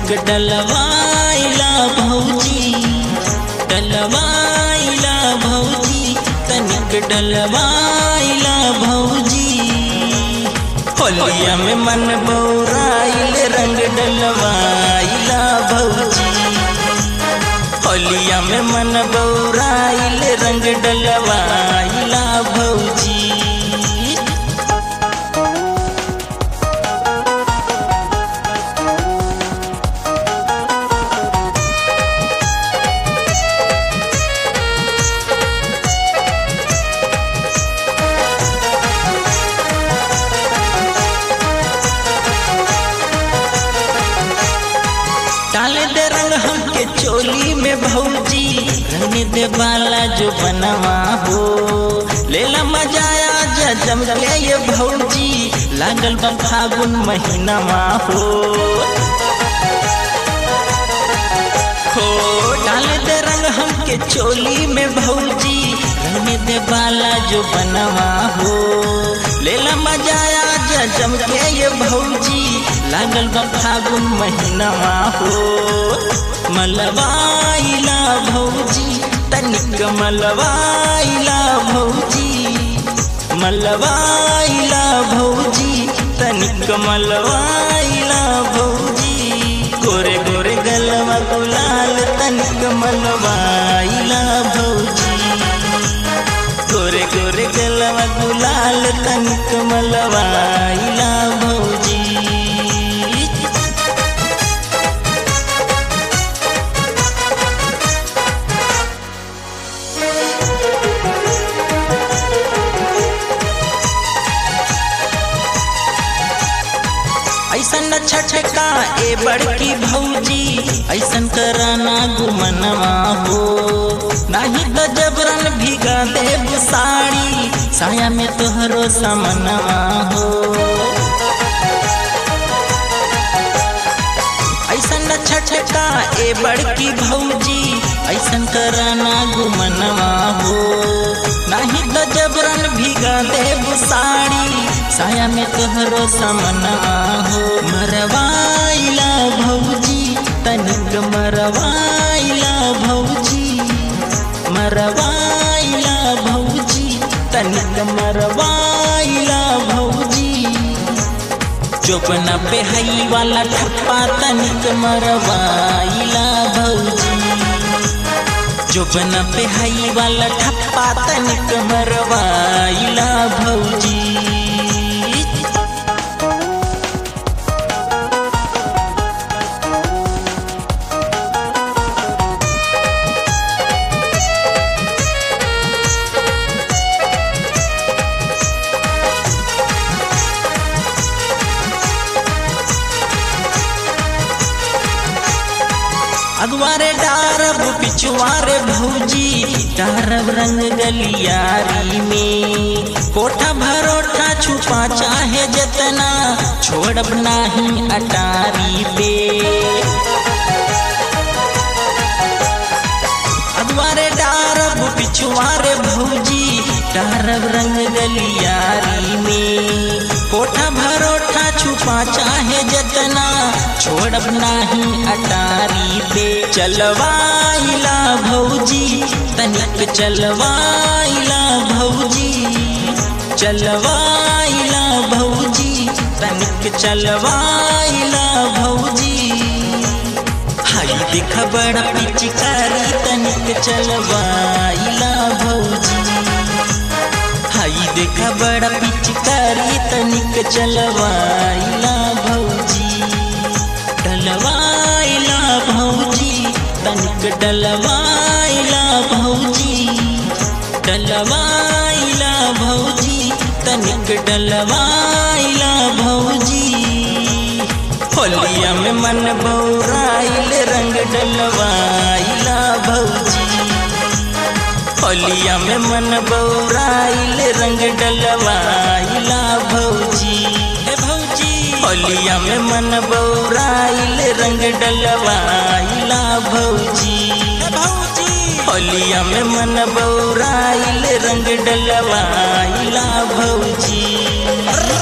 तनिक डलवाइला भौजी डलवाइला भौजी तनिक डलवाइला भौजी होलिया में मन बौराइल रंग डलवाइला भौजी होलिया में मन बौराइल रंग डलवाइला भौजी डाले दे रंग हमके चोली में भौजी रंग दे बाला जो बनवा हो लेला मजाया जा जम ले ये भौजी लागल बा फागुन महीनावा हो हो डाले दे रंग हमके चोली में भौजी रंग दे बाला जो बनवा हो लेला मजाया जा जम के ये भौजी लागल बा फागुन महीनावा हो मलवाइला भौजी तनिक मलवाइला भौजी मलवाइला भौजी तनिक मलवाइला भौजी गोरे गोरे गलवा गुलाल तनिक मलवाइला भौजी गोरे गोरे गलवा गुलाल तनिक मलवाइला भौजी ऐसन छठका ए बड़की भौजी ऐसन कराना गुमनवा हो नाही तो जबरन भिगा देव साड़ी साया में तोहरो समनवा हो ऐसन छठका ए बड़की भौजी ऐसन कराना गुमनवा हो नाही तो जबरन भिगा देव साड़ी साया में तोहरो समनवा हो मरवाइला भौजी तनिक मरवाइला भौजी मरवाइला भौजी तनिक मरवाइला भौजी चोपना पे हई वाला ठप्पा तनिक मरवाइला भौजी चोपना पे हई वाला ठप्पा तनिक मरवाइला भौजी अगवारे डारब पिछुआरे भौजी डारब रंग गलियारी में कोठा भरोठा छुपा चाहे जतना छोड़ब नाही अटारी पे अगवारे डारब पिछुआरे भौजी डारब रंग गलियारी में कोठा भरोठा छुपा चाहे जतना छोड़ब नाही अटारी पे चलवाइला भौजी तनिक चलवाइला भौजी चलवाइला भौजी तनिक चलवाइला भौजी हाई देख बड़ा पिचकारी तनिक चलवाइला भौजी हाई देख बड़ा पिचकारी तनिक चलवाइला भौजी डलवाइला भौजी तनिक डलवाइला भौजी डलवाइला भौजी तनिक डलवाइला भौजी होलिया में मन बौराइल रंग डलवाइला भौजी होलिया में मन बौराइल रंग डलवाइला भौजी हे भौजी होलिया में मन बौराइल रंग डलवाइला भौजी हे भौजी होलिया में मन बौराइल रंग डलवाइला भौजी